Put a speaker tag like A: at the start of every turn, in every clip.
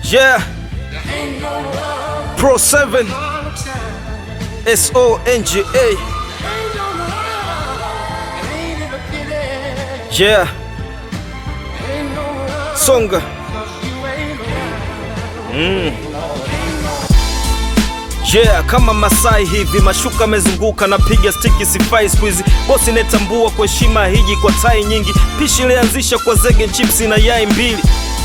A: Yeah. Pro 7 S O N G A. Yeah. Songa. Mm. Yeah, kama Masai hivi mashuka amezunguka napiga stiki sifai squeeze bosi netambua kwa heshima hiji kwa tai nyingi pishi ilianzisha kwa zege chipsi na yai mbili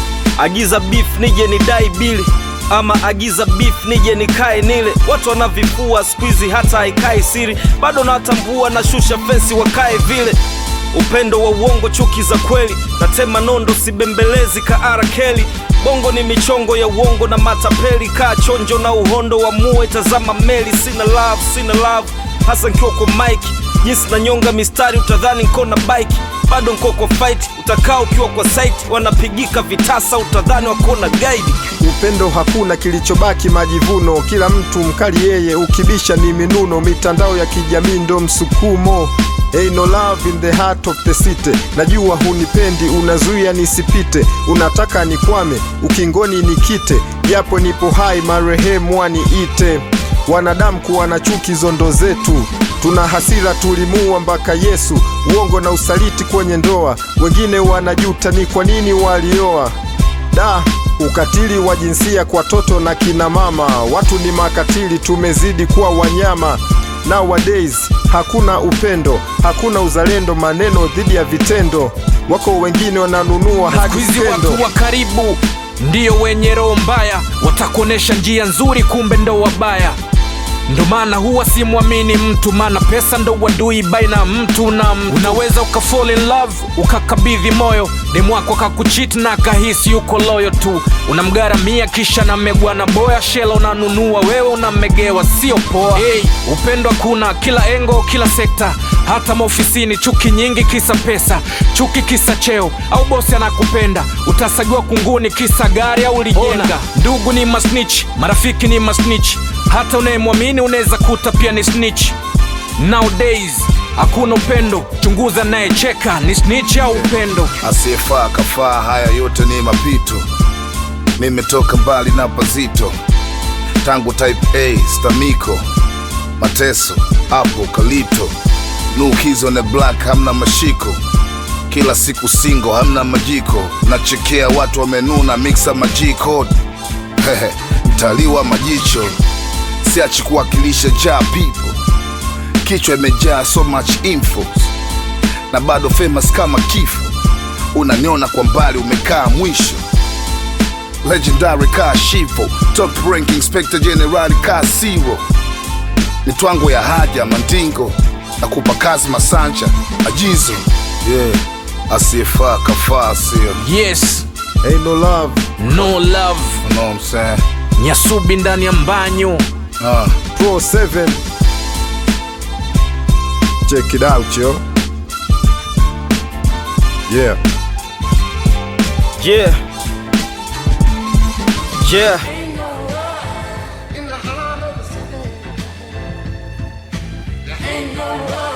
A: agiza beef nije ni dai bili ama agiza beef nije nikae nile watu wanavifua squeeze hata haikai siri bado nawatambua na shusha fensi wakae vile upendo wa uongo chuki za kweli natema nondo sibembelezi kaara keli bongo ni michongo ya uongo na matapeli kaa chonjo na uhondo wa muwe tazama meli sina love sina love hasa nkiwa kwa mike jinsi na nyonga mistari utadhani nko na bike bado nko kwa fight utakaa ukiwa kwa site wanapigika vitasa utadhani wako na guide
B: upendo hakuna kilichobaki majivuno kila mtu mkali yeye ukibisha ni minuno mitandao ya kijamii ndo msukumo Ain't no love in the heart of the city najua hunipendi unazuia nisipite unataka nikwame ukingoni nikite japo nipo hai marehemu waniite wanadamu kuwa na chuki zondo zetu tuna hasira tulimua mpaka yesu uongo na usaliti kwenye ndoa wengine wanajuta ni kwa nini walioa da ukatili wa jinsia kwa toto na kina mama watu ni makatili tumezidi kuwa wanyama nowadays hakuna upendo hakuna uzalendo maneno dhidi ya vitendo wako wengine wananunua hadi
C: Hizi
B: skendo
C: watu wa karibu ndiyo wenye roho mbaya, watakuonesha njia nzuri, kumbe ndo wabaya. Ndo maana huwa simwamini mtu, maana pesa ndo wadui baina ya mtu na mtu. Unaweza uka fall in love ukakabidhi moyo demu wako akakuchit na akahisi yuko loyo tu, unamgaramia kisha namegwa na boya shela, unanunua wewe unamegewa, sio poa. Hey, upendo hakuna kila engo, kila sekta, hata maofisini chuki nyingi kisa pesa, chuki kisa cheo au bosi anakupenda, utasagiwa kunguni kisa gari au lijenga. Ndugu ni masnitch, marafiki ni masnitch, hata unayemwamini unaweza kuta pia ni snitch. Nowadays hakuna upendo, chunguza nayecheka ni snitch au upendo.
D: asiyefaa kafaa, haya yote ni mapito. Nimetoka mbali na pazito, tangu type A stamiko, mateso hapo kalito, nukizo na black, hamna mashiko, kila siku singo, hamna majiko, nachekea watu wamenuna, mixa majiko Hehe, mtalii wa majicho, siachi kuwakilisha ja people, kichwa imejaa so much info na bado famous kama kifo unaniona kwa mbali umekaa mwisho legendary kaa shivo top ranking inspector general kaa zero ni twango ya haja mandingo na kupa kazi masanja ajizo yeah asiyefaa kafaa sio
C: Yes,
B: Ain't no love
C: no love,
D: you know what I'm saying?
C: nyasubi ndani ya mbanyo.
D: Uh.
B: Pro 7 Check it out yo Yeah
A: Yeah. Yeah.
E: in the heart of the city. There ain't no love.